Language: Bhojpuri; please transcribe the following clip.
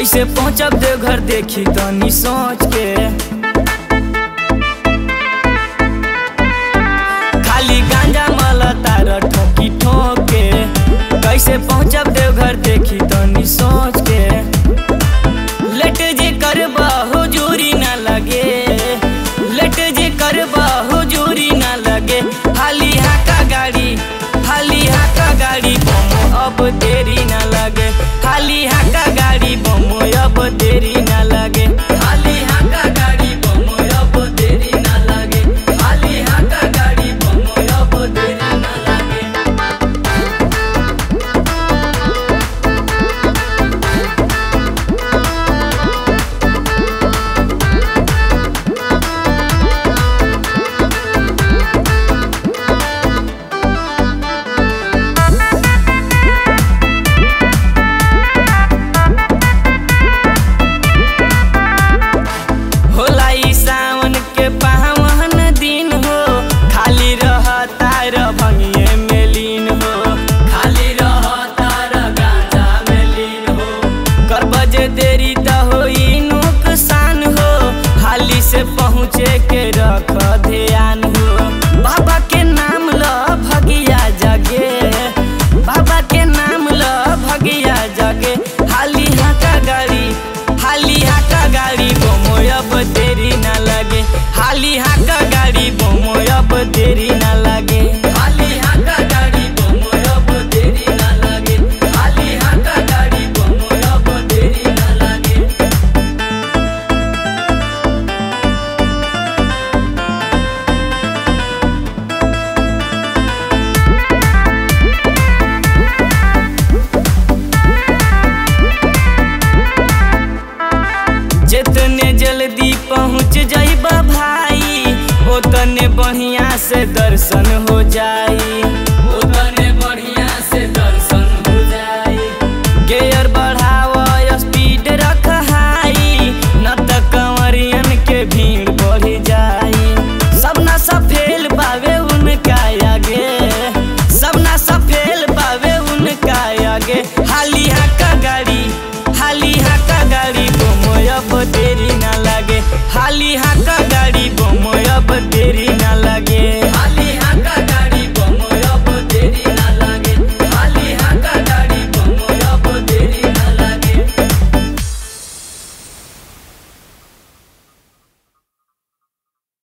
कैसे पहुँचब देवघर देखी तनी सोच के खाली गांजा माला तार ठोकी ठोके कैसे पहुँचब देवघर देखी तनी सोच के लेट जे करबा हुजूरी ना लगे लेट जे करबा हुजूरी ना लगे हाली हाका गाड़ी हाली हाका गाड़ी बमो अब देरी ना लगे हाली हाका गाड़ी बमो अब देरी ना लगे हाली हाका गाड़ी बमो अब देरी ना लगे हाली हाका गाड़ी बमो अब देरी ना लगे होला ई सावन के पावन दिन हो खाली रहता र भंगिए में लीन हो खाली रहता र गांजा में लीन हो कर बजे देरी त होई नुकसान हो हाली से पहुँचे के रख ध्यान हो बाबा के नाम ल भगिया जगे बाबा के नाम ल भगिया जगे हाली हाका गाड़ी हाली हाका गाड़ी बोमो अब देरी ना लगे हाली हाका गाड़ी बोमो अब देरी ना लगे हाली हाका गाड़ी बोमो अब देरी ना लगे हाली हाका गाड़ी बोमो अब देरी ना लगे जितने जल्दी पहुँच जाइबा भाई उतने बढ़िया से दर्शन हो जाई उतने बढ़िया से दर्शन हो जाई गेयर बढ़ाव स्पीड रख हाई न त कंवरियन के भीड़ बढ़ जाई सब ना सफेल बावे उनका आगे सब ना सफेल बावे उनका आगे हाली हाका गाड़ी हाली हाका गाड़ी बोमो अब देरी ना लगे हाली हाका गाड़ी बोमो अब देरी ना लगे